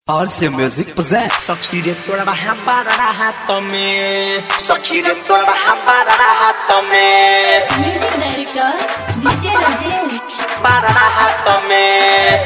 RC Music presents सखी रे तोरा रहा बारा हाथ में सखी रे तोरा रहा बारा हाथ में म्यूजिक डायरेक्टर डीजे राजेश बारा हाथ में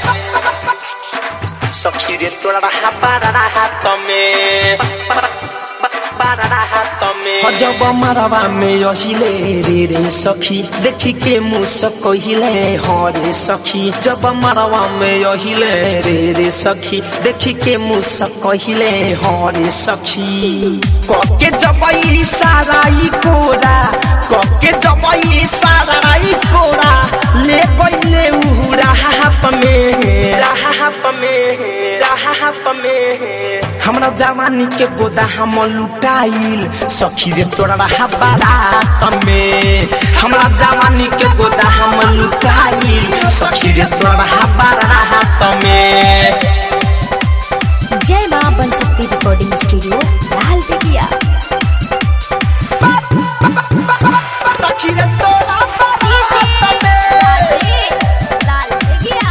सखी रे तोरा रहा बारा हाथ में बारा हाथ में जब मरवा में यहिले रे रे सखी देखी के मुस कहिले हरे सखी जब मरवा में यहिले रे रे सखी देखी के मुस कहिले हरे सखी कके जबई साराई कोरा कके जबई साराई कोरा ले गईले उ राहत में राहत में राहत में हमरा जवानी के गोदा हम लुटाइल सखी रे तोरा रहा बारात में हमरा जवानी के गोदा हम लुटाइल सखी रे तोरा रहा बारात में जय माँ बन सकती रिकॉर्डिंग स्टूडियो लाल बेगिया सखी रे तोरा बारात में लाल बेगिया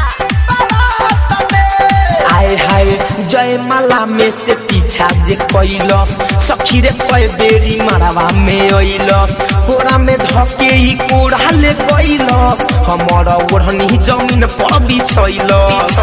आए हाय जय माला में से पीछा जे कैलस सखी रे कय बेरी मरवा में अइलस कोरा में धके ई कोरा ले कैलस हमर ओढ़नी जमीन पर बिछैलस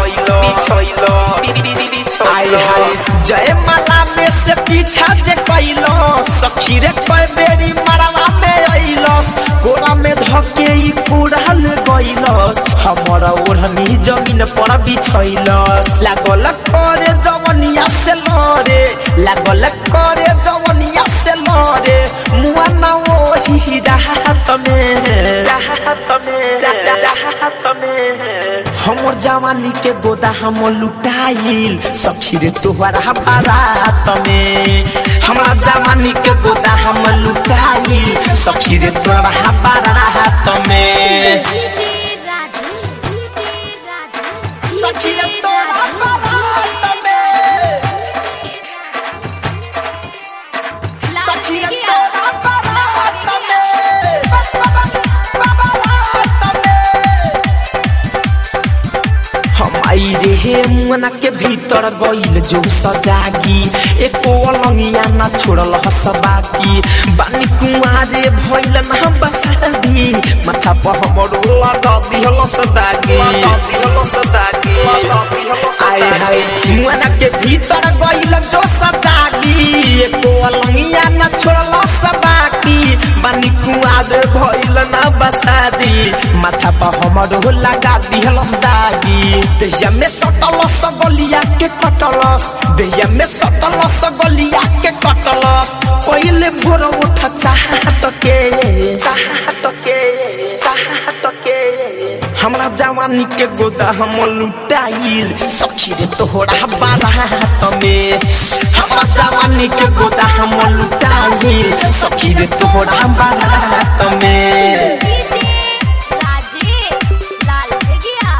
आए हाय जय माला में से पीछा जे कैलस सखी रे कय बेरी मरवा में अइलस कोरा में धके ई कोरा ले कैलस हमर ओढ़नी जमीन पर बिछैलस लागल करे जवनिया से लरे लागल करे जवनिया से लरे मुआ ना ओही राहत में राहत में राहत में हमर जवानी के गोदा हम लुटाइल सखी रे तोहरा बारात में हमरा जवानी के गोदा हम लुटाइल सखी रे तोहरा बारात में डीजे राजेश डीजे राजेश सखी रे तोहरा बारात में लाल सखी रे बेगिया तोहरा बारात में बारात में हम आई रे हे मुना के भीतर गइल जो सजागी एको अलंगिया ना छोड़ल हसबाकी बानी कुआरे भइल ना बसादी माथा पर हमरो लगा दिहल सदागी आए हाय मुना के भीतर गइल जो सजागी एको अलंगिया ना छोड़ल हसबाकी बानी कुआरे भइल ना बसादी माथा पर हमरो लगा दिहल दागी देहिया में सटल सगलिया के कटलस देहिया में सटल सगलिया के कटलस पहिले भोर उठ चाहत के चाहत के चाहत के हमरा जवानी के गोदा हम लुटाइल सखी रे तोहरा बारात में हमरा जवानी के गोदा हम लुटाइल सखी रे तोहरा बारात में डीजे राजेश लाल बेगिया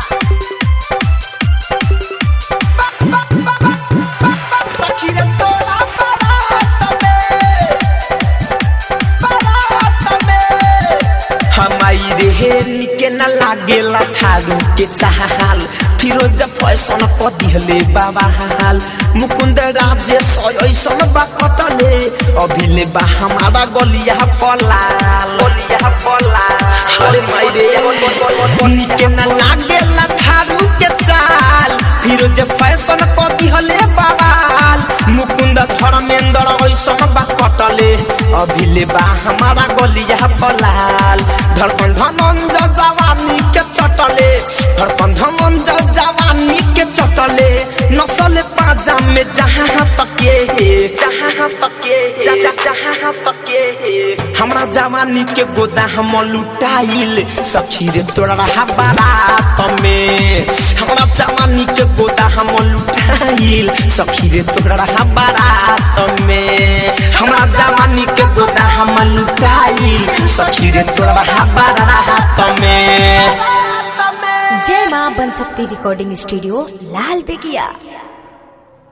सखी रे तोरा बारात में बारात में हमाई रे हेनी के न लागेला थारू के चाहाल फिरोज फैशन क दिहले बाबा हाल मुकुंद राजे सयसन बा कटले अभिले बा हमारा गलिया पलाल गलिया पलाल अरे माई रे हेनी के न लागेला थारू के चाल फिरोज फैशन क दिहले बाबाल मुकुंद धर्मेंद्र ऐसन बा कटले अभिले बा हमारा गलिया पलाल धड़कन धनंज जवानी के चटले धड़कन धनंज जवानी के चटले नसल पाजा में जहाँ तके जहाँ तके जहाँ तके हमरा जवानी के गोदा हम लुटाइल सखी रे तोरा रहा बारात में हमरा जवानी के गोदा हम लुटाइल सखी रे तोरा रहा बारात में हमरा जवानी के गोदा हम लुटाइल सखी रे तोरा रहा बारात में जय माँ बन सकती रिकॉर्डिंग स्टूडियो लाल बेगिया